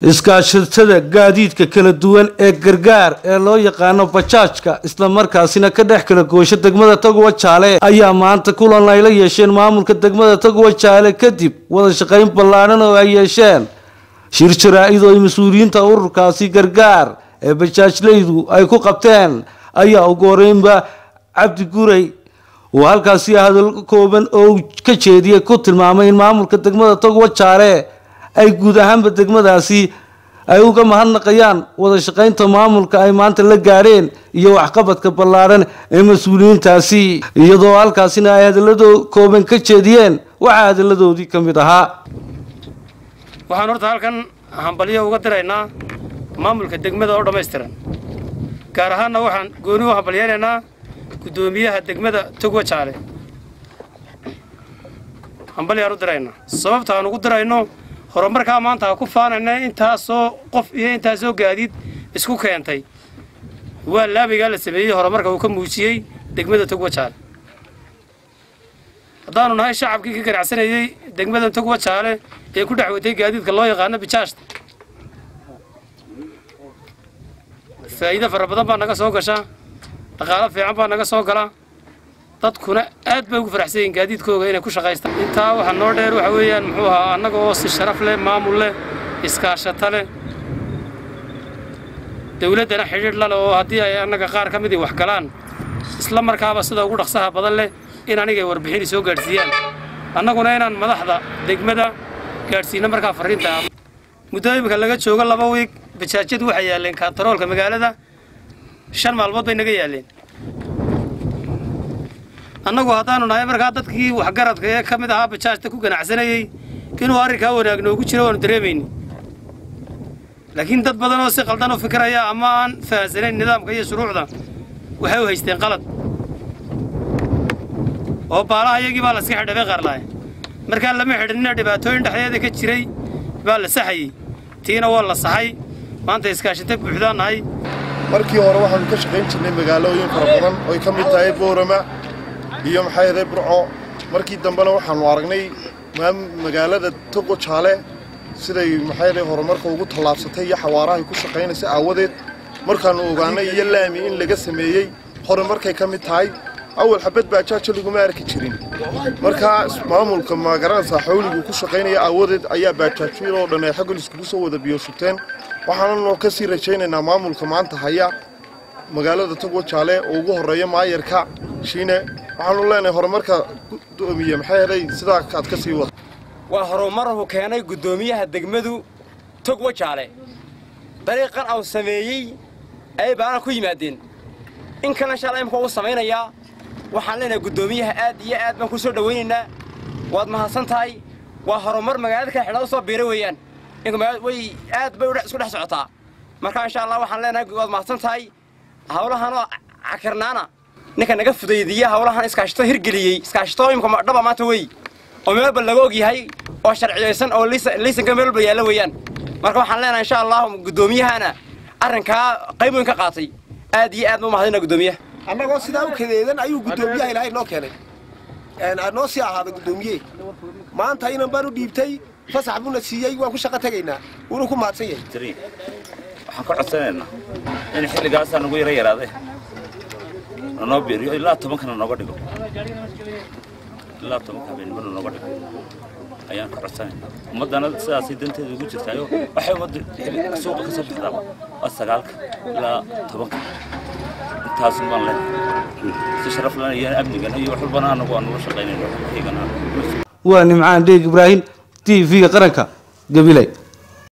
iskaashatada gaadiidka kala duwan ee gargaar ee loo yaqaano bajaajka islamarkaasina ka dhex kala goosha degmada tagwa jaale ayaa maanta kulan ay la yeesheen maamulka degmada tagwa jaale kadib wada shaqayn ballaadhan oo ay yeesheen shir jaraa-id oo ay mas-uuliyiinta ururkaasi gargaar ee bajaajleydu ay ku qabteen ayaa ugu horeynba cabdi guray uu halkaasi hadal kooban oo ka jeediyay ku tilmaamay in maamulka degmada tagwa jaale ay guud ahaanba degmadaasi ay uga mahadnaqayaan wada shaqaynta maamulka ay maanta la gaadheen iyo waxqabadka ballaadhan ee mas-uuliyiintaasi iyadoo halkaasina ay hadaladoo kooban ka jeediyeen waxaa hadaladoodii ka mid ahaa waxaan horta halkan hambalyo uga diraynaa maamulka degmada oo dhammaystiran gaar ahaanna waxaan gooni u hambalyaynaynaa guddoomiyaha degmada togwa jaale hambalyaan u diraynaa sababta aan ugu dirayno horumarkaa maanta ha ku faanayna intaasoo qof iyo intaasoo gaadiid isku keentay waa laabigaa la sameeyey horumarka uu ka muujiyey degmada togwa jaale haddaanu nahay shacabkii ka ganacsanayey degmada togwa jaale ee ku dhex watay gaadiidka loo yaqaano bijaashta faa'iido fara badan baa naga soo gasha dhaqaalo fiican baa naga soo gala dadkuna aad bay ugu faraxsan yihiin gaadiidkooga inay ku shaqaystaan intaa waxaa noo dheer waxa weeyaan muxuu ahaa annaga oo si sharaf leh maamul leh iskaashata leh dawladdana xidhiidh la leh oo haddii ay annaga qaar ka midii wax galaan isla markaaba sida ugu dhaqsaha badan leh in anigay warbixini soo gaadhsiiyaan annaguna inaan madaxda degmada gaadhsiino markaa farriinta muddo imika laga joogo laba wiig bajaajyadu waxay yaalleen kaantaroolka magaalada shan maalmood bay naga yaalleen annagu haddaanu nahay markaa dadkii waxgaradka ee ka mid ahaa bajaajta ku ganacsanayey inuu arrinkaa wanaag noogu jiro waanu dareemayni laakiin dad badan oo si qaldan u fikiraya ama aan fahansanayn nidaamka iyo shuruucda waxay u haysteen qalad oo baalaha iyagii baa laska xidhabay qaarlaay markaa lama xidhinina dhibaatooyin dhexdeeda ka jiray baa la saxayey tiina waa la saxay maanta iskaashinta buuxdaan nahay markii hore waxaanu ka shaqayn jirnay magaalooyin fara badan oy ka mid tahay boorama iyo maxay ahayd burco markii dambena waxaanu aragnay magaalada togo jaale siday maxay ahayd horumarka ugu tallaabsatay iyo xawaarahay ku shaqaynaysa aawadeed markaannu ogaanay iyo laami in laga sameeyey horumarkay ka mid tahay awal xabad baajaajo laguma arki jirin markaa maamulka magaranaysaa xawligu ku shaqaynaya aawadeed ayaa baajaajyadoo dhan ay xaggan iskugu soo wada biyoshuteen waxaananu ka sii rajaynaynaa maamulka maanta haya magaalada togwa jaale oo ugu horreeya maayarka shiine waxaanu leenahay horumarka gudoomiye maxay helay sidaa aad ka sii wada waa horumarhu keenay guddoomiyaha degmadu togwa jaale dariiqan au sameeyey ayay baana ku yimaadeen in kalena insha alla imka uu samaynayaa waxaan leenahay guddoomiyaha aad iyo aad baan ku soo dhowaynaynaa waad mahadsan tahay waa horumar magaalada kale xidhaa u soo biira weeyaan way aad bay isku dhex socotaa marka insha allah waxaan leenahay waad mahadsan tahay hawlahanoo cakirnaana ninka naga fudaydiya hawlahan iskaashito hirgeliyey iskaashito imka dhaba maanta wey oo meelba laga og yahay oo sharciyaysan oo liisanka meelba yaalla weeyaan marka waxaan leenahay insha allah guddoomiyahana arrinkaa qayb weyn ka qaatay aad iyo aad ma mahadina guddoomiyaha annagoo sidaa u kadeedan ayuu guddoomiyaha ilaahay noo keenay noo sii ahaaday guddoomiye maanta inan baan u dhiibtay fasax buuna siiyey waan ku shaqo tegaynaa wuuna ku mahadsan yahay waxaan ka codsanaynaa in xilligaasaa nagu yara yaraade nanoo biiriyo ilaa tobankana nooga dhigo ilaa tobanka habeenimana nooga dhigo ayaan ka codsanaynaa ummaddana sidaasay danteeda ugu jirtaayo waxay ummadda suuqa ka soo baxdaaba waa sagaalka ilaa tobanka intaasun baan leenahay si sharaf lana iyo amnigana iyo wax walbana anagu aan ula shaqaynayno iyagana waa nimcaan dheeg ibraahim t v-ga qaranka gabiley